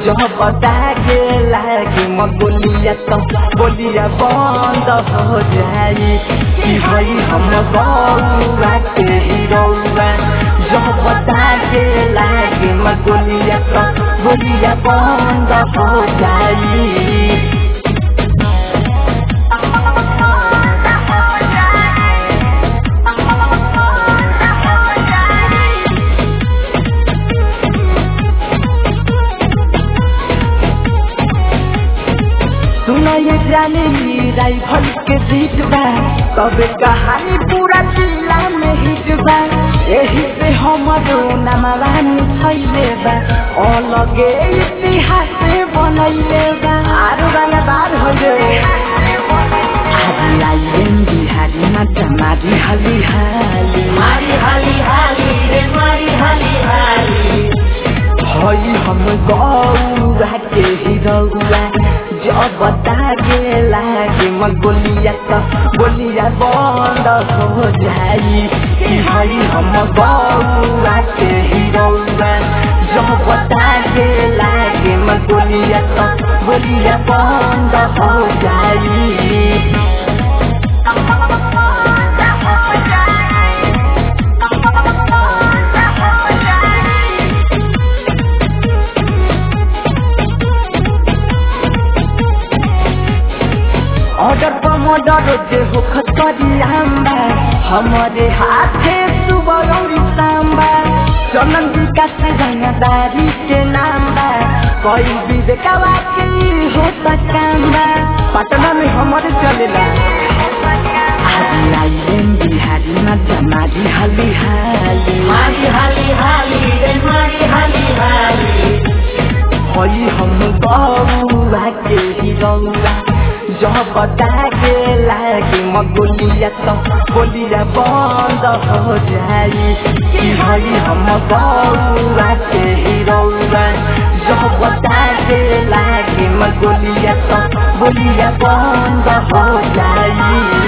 जब बताके लागे म बोलिया त बोलिया बंद हो जाई कि हई हम गौरा के हिरौआ जब बताके लागे म बोलिया त बोलिया बंद हो जाई सुना ये जाने राइफल के बीच बा तबे कहानी पूरा जिला में हिट बा एही से हमारो नामवान छैले बा अलगे इतिहास बनैले बा आरो गाना बार हो गए आज आइएन बिहारी माता मारी हाली हाली मारी हाली हाली रे मारी हाली हाली हई हम गौरा के हिरौआ जब तागे लागे म गोलिया त गोलिया बंद हो जाई कि हई हम गौरा के हिरौआ जब तागे लागे म गोलिया त गोलिया बंद हो जाई ऑर्डर पर मर्डर जे हो खतरी आम्बा हमारे हाथे सुबह और सांबा चलन विकास रंगदारी के नाम बा कोई भी देखावा के हो सकाम्बा पटना में हमारे चलेला आज आइएन बिहारी में जमारी हाली हाली मारी हाली हाली रे मारी हाली हाली हई हम गौरा के हिरौआ जब ताके लागे म गोलिया त गोलिया बंद हो जाई कि हई हम गौरा के हिरौआ जब ताके लागे म गोलिया त गोलिया बंद हो जाई